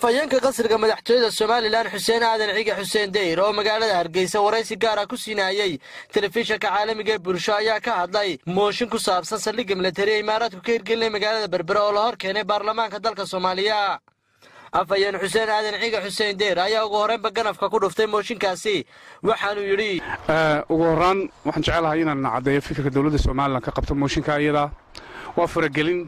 afhayeenka qasriga madaxtooyada somalilan xuseen aadan cige xuseen deyr oo magaalada hargeysa waraysi gaara ku siinayey telefishinka caalamiga ee bulsho ayaa ka hadlay mooshin ku saabsan saldhigga milatari ee imaaraadku ka hirgelinay magaalada berbere oo la hor keenay baarlamaanka dalka soomaaliya afhayeen xuseen aadan cige xuseen deyr ayaa ugu horreynba ganafka ku dhuftay mooshinkaasi waxaanuu yidhi ugu horaan waxaan jecelahay inaan caddeeyo fikirka dowladda somalilan ka qabto mooshinka iyada waa faragelin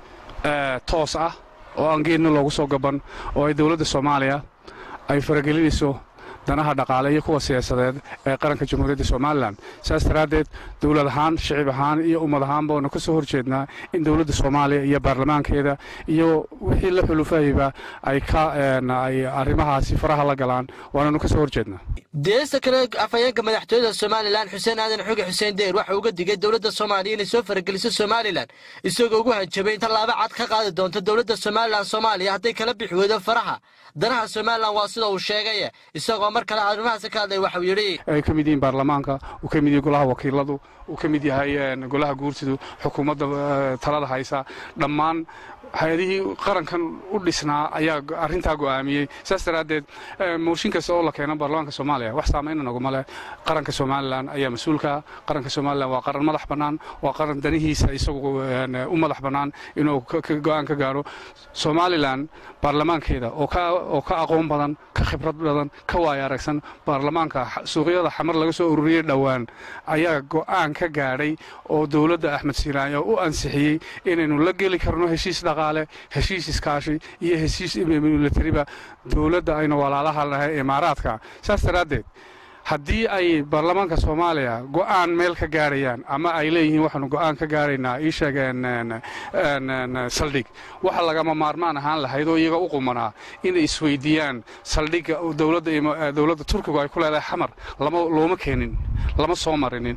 toos ah oo aan geedna loogu soo gaban oo ay dowladda soomaaliya ay faragelinayso danaha dhaqaale iyo kuwa siyaasadeed ee qaranka jamhuuriyadda somalilan saas daraaddeed dowlad ahaan shicib ahaan iyo ummad ahaanba waanu ka soo horjeednaa in dowladda soomaaliya iyo baarlamaankeeda iyo wixii la xulufahayba ay ka ay arrimahaasi faraha la galaan waananu ka soo horjeednaa deesta kale afhayeenka madaxtooyada somalilan xuseen aadan xuge xuseen deyr waxa uga digay dowladda soomaaliya inay soo farageliso somalilan isagoo ugu hanjabay in tallaabo cad ka qaadi doonto dowladda somalilan soomaaliya hadday kala bixi weydo faraha danaha somalilan waa sida uu sheegay isagoo mar kale arrimahaasi ka hadlay waxuu yidhi ay ka mid yihiin baarlamaanka uu ka mid yahay golaha wakiiladu uu ka mid yahay golaha guurtidu xukuumadda talada haysa dhammaan hay-adihii qarankan u dhisnaa ayaa arrintaa go'aamiyey saas daraaddeed mooshin kasta oo la keeno baarlamaanka soomaaliya wax saamaynna naguma leh qaranka somalilan ayaa mas-uulka qaranka somalilan waa qaran madax bannaan waa qaran danihiisa isagu u madax bannaan inuu go'aan ka gaaro somalilan baarlamaankeeda oo ka aqoon badan ka khibrad badan ka waaya aragsan baarlamaanka suuqyada xamar laga soo ururiyey dhowaan ayaa go'aan ka gaadhay oo dowladda axmed siiraayo u ansixiyey inaynu la geli karno heshiis dhaqaale heshiis iskaashi iyo heshiis milatariba dowladda aynu walaalaha nahay imaaraadka saas daraaddeed haddii ay baarlamaanka soomaaliya go'aan meel ka gaarayaan ama ay leeyihiin waxaanu go'aan ka gaaraynaa ii sheegeen saldhig waxa lagama maarmaan ahaan lahayd oo iyaga u qumanaa inay isweydiiyaan saldhigga dowladda turkigu ay ku leedahay xamar looma keenin lama soo marinin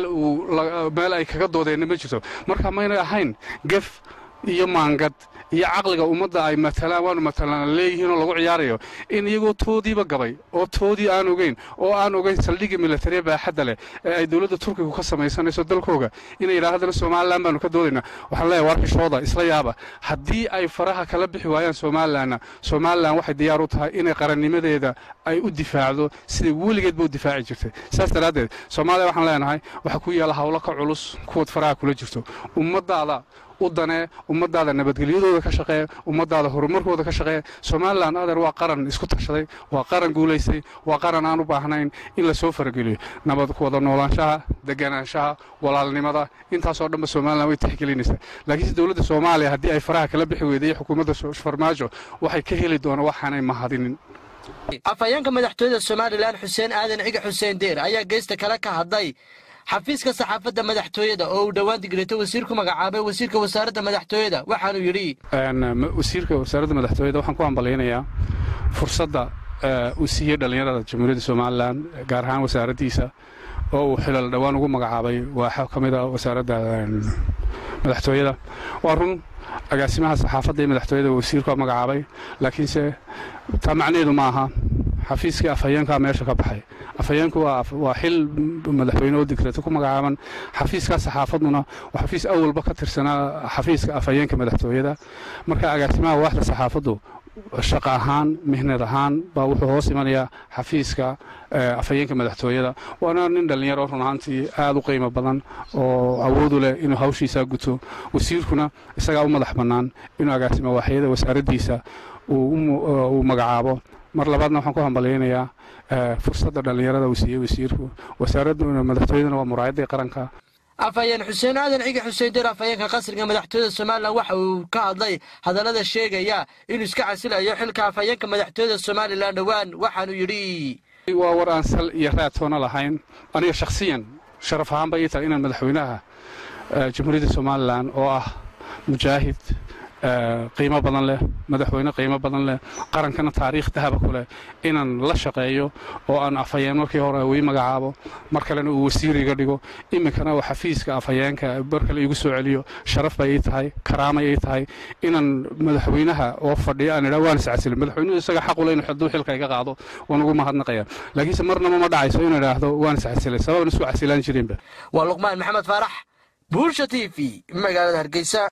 meel ay kaga doodeenna ma jirto marka maynay ahayn gef iyo maangad iyo caqliga ummadda ay matalaan waanu matalaan leeyihiinoo lagu ciyaarayo in iyagoo toodiiba gabay oo toodii aan ogeyn oo aan ogeyn saldhigga milatariya baaxadda leh ee ay dowladda turkigu ka samaysanayso dalkooga inay yidhaahdana somalilan baanu ka doodaynaa waxaan leeyahay warkishooda isla yaaba haddii ay faraha kala bixi waayaan somalilanna somalilan waxay diyaar u tahay inay qarannimadeeda ay u difaacdo siday weligeedba u difaaci jirtay saas daraaddeed soomaaliya waxaan leenahay waxaa ku yaalla hawlo ka culus kuwad faraha kula jirto ummaddaada u danee ummadaada nabadgelyadooda ka shaqeeya ummadaada horumarkooda ka shaqeeya somalilan adeer waa qaran isku tashaday waa qaran guulaystay waa qaran aan u baahnayn in la soo farageliyo nabad wada noolaanshaha deganaanshaha walaalnimada intaasoo dhanba somalilan way tixgelinaysaa laakiinse dowladda soomaaliya haddii ay faraha kala bixi weyday xukuumadda farmaajo waxay ka heli doonaan waxaanay mahadinin afhayeenka madaxtooyada somalilan xuseen aadan cige xuseen deyr ayaa geesta kale ka hadlay xafiiska saxaafadda madaxtooyada oo uu dhowaan digreeto wasiir ku magacaabay wasiirka wasaaradda madaxtooyada waxaanuu yidhi wasiirka wasaaradda madaxtooyada waxaan ku hambalyaynayaa fursadda uu siiyey dhallinyarada jamhuuriyadda somalilan gaar ahaan wasaaraddiisa oo uu xilal dhowaan ugu magacaabay waa ka mid a wasaaradda madaxtooyada waa run agaasimaha saxaafadda iyo madaxtooyada wasiirka magacaabay laakiinse taa macnaheedu ma aha xafiiskii afhayeenkaa meesha ka baxay afhayeenku waa xil madaxweyne oo digreeto ku magacaaban xafiiskaa saxaafaduna waa xafiis awalba ka tirsanaa xafiiska afhayeenka madaxtooyada marka agaasimaha waaxda saxaafaddu shaqo ahaan mihnad ahaan baa wuxuu hoos imanayaa xafiiska afhayeenka madaxtooyada waana nin dhallinyaro run ahaantii aad u qiimo badan oo awoodu leh inuu hawshiisaa guto wasiirkuna isagaa u madax bannaan inuu agaasimo waaxyada wasaaraddiisa uu magacaabo mar labaadna waxaan ku hambalyaynayaa fursadda dhallinyarada uu siiyey wasiirku wasaaradda madaxtooyaduna waa muraayaddii qaranka afhayeen xuseen aadan cige xuseen deyr afhayeenka qasriga madaxtooyada somalilan waxa uu ka hadlay hadallada sheegaya inuu iska casilayo xilka afhayeenka madaxtooyada somalilan dhowaan waxaanuu yidhi waa war aan sal iyo raatoona lahayn aniga shakhsiyan sharaf ahaanba ii tahay inaan madaxweynaha jamhuuriyadda somalilan oo ah mujaahid qiimo badan leh madaxweyne qiimo badan leh qarankana taariikh dahaba ku leh inaan la shaqeeyo oo aan afhayeen markii hore ii magacaabo mar kalena uu wasiir iga dhigo iminkana uu xafiiska afhayeenka mar kale igu soo celiyo sharaf bay ii tahay karaamay ii tahay inaan madaxweynaha oo fadhiyo aan idhaa waan iscasilin madaxweynuhu isaga xaq u leh inuu hadduu xilka iga qaado waan ugu mahadnaqaya laakiinse marnaba ma dhacayso inuu idhaahdo waan iscasilay sababan isku casilaan jirinba waa luqmaan maxamed faarax buulsha t v magaalada hargeysa